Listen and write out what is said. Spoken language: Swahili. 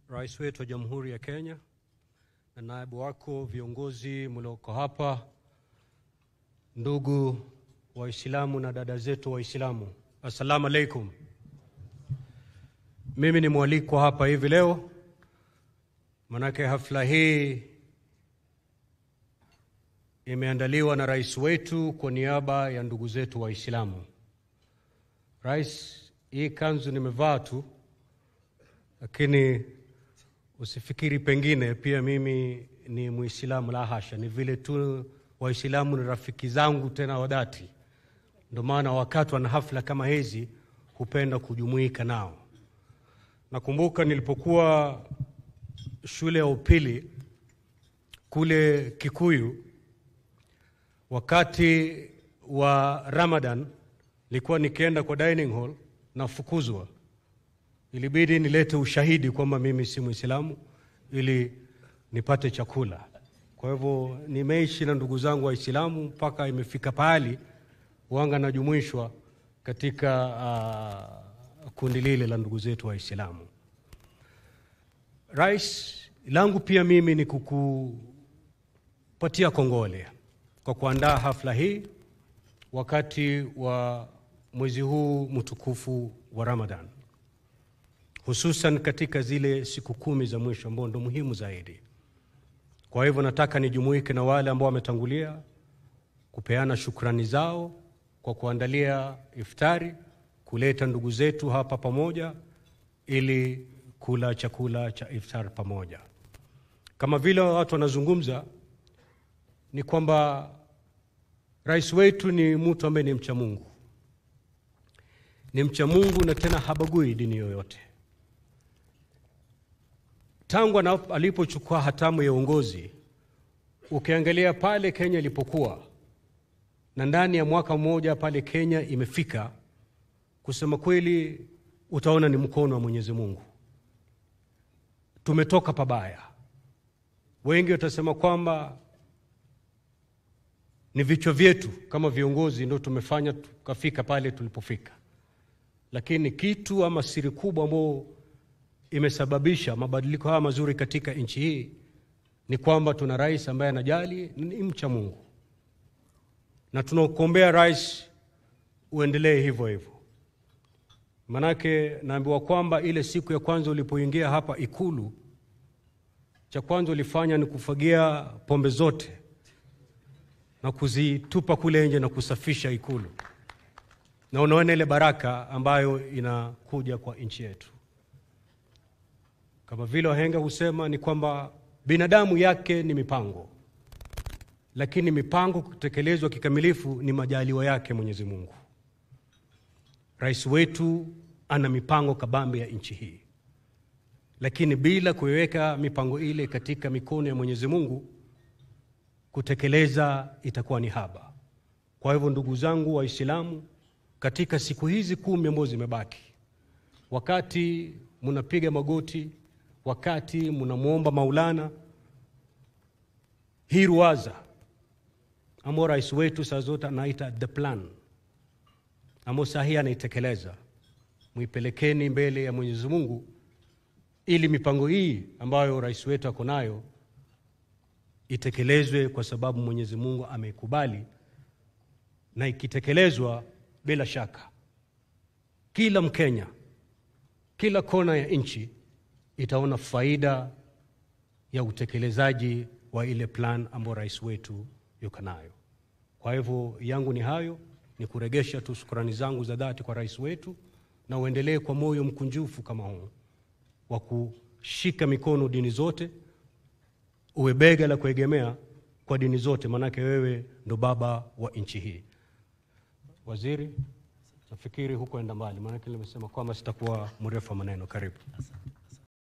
Rais wetu wa Jamhuri ya Kenya na naibu wako, viongozi mlioko hapa, ndugu Waislamu na dada zetu Waislamu, assalamu alaikum. Mimi ni mwalikwa hapa hivi leo, manake hafla hii imeandaliwa na rais wetu kwa niaba ya ndugu zetu Waislamu. Rais, hii kanzu nimevaa tu, lakini usifikiri pengine pia mimi ni Muislamu. La hasha, ni vile tu Waislamu ni rafiki zangu tena wadati, ndio maana wakati wana hafla kama hizi hupenda kujumuika nao. Nakumbuka nilipokuwa shule ya upili kule Kikuyu, wakati wa Ramadan nilikuwa nikienda kwa dining hall nafukuzwa, ilibidi nilete ushahidi kwamba mimi si Mwislamu ili nipate chakula. Kwa hivyo nimeishi na ndugu zangu Waislamu mpaka imefika pahali wanga najumuishwa katika uh, kundi lile la ndugu zetu Waislamu. Rais, langu pia mimi ni kukupatia kongole kwa kuandaa hafla hii wakati wa mwezi huu mtukufu wa Ramadhan, hususan katika zile siku kumi za mwisho ambao ndo muhimu zaidi. Kwa hivyo nataka nijumuike na wale ambao wametangulia kupeana shukrani zao kwa kuandalia iftari, kuleta ndugu zetu hapa pamoja ili kula chakula cha iftar pamoja. Kama vile watu wanazungumza, ni kwamba rais wetu ni mtu ambaye ni mcha Mungu, ni mcha Mungu na tena habagui dini yoyote. Tangu alipochukua hatamu ya uongozi, ukiangalia pale Kenya ilipokuwa na ndani ya mwaka mmoja pale Kenya imefika, kusema kweli, utaona ni mkono wa Mwenyezi Mungu. Tumetoka pabaya. Wengi watasema kwamba ni vichwa vyetu kama viongozi ndio tumefanya tukafika pale tulipofika, lakini kitu ama siri kubwa ambayo imesababisha mabadiliko haya mazuri katika nchi hii ni kwamba tuna rais ambaye anajali, ni mcha Mungu, na tunakuombea rais uendelee hivyo hivyo. Manake naambiwa kwamba ile siku ya kwanza ulipoingia hapa Ikulu, cha kwanza ulifanya ni kufagia pombe zote na kuzitupa kule nje na kusafisha Ikulu, na unaona ile baraka ambayo inakuja kwa nchi yetu. Kama vile wahenga husema ni kwamba binadamu yake ni mipango, lakini mipango kutekelezwa kikamilifu ni majaliwa yake Mwenyezi Mungu. Rais wetu ana mipango kabambe ya nchi hii, lakini bila kuiweka mipango ile katika mikono ya Mwenyezi Mungu, kutekeleza itakuwa ni haba. Kwa hivyo, ndugu zangu Waislamu, katika siku hizi kumi ambazo zimebaki, wakati mnapiga magoti, wakati mnamwomba Maulana, hii ruwaza ambao rais wetu saa zote anaita the plan ambao saa hii anaitekeleza, muipelekeni mbele ya Mwenyezi Mungu ili mipango hii ambayo rais wetu ako nayo itekelezwe, kwa sababu Mwenyezi Mungu ameikubali, na ikitekelezwa, bila shaka kila Mkenya, kila kona ya nchi itaona faida ya utekelezaji wa ile plan ambayo rais wetu yuko nayo. Kwa hivyo yangu ni hayo ni kuregesha tu shukrani zangu za dhati kwa rais wetu, na uendelee kwa moyo mkunjufu kama huu wa kushika mikono dini zote, uwe bega la kuegemea kwa dini zote, maanake wewe ndo baba wa nchi hii. Waziri, nafikiri hukuenda mbali, maanake nimesema kwamba sitakuwa mrefu wa maneno. Karibu.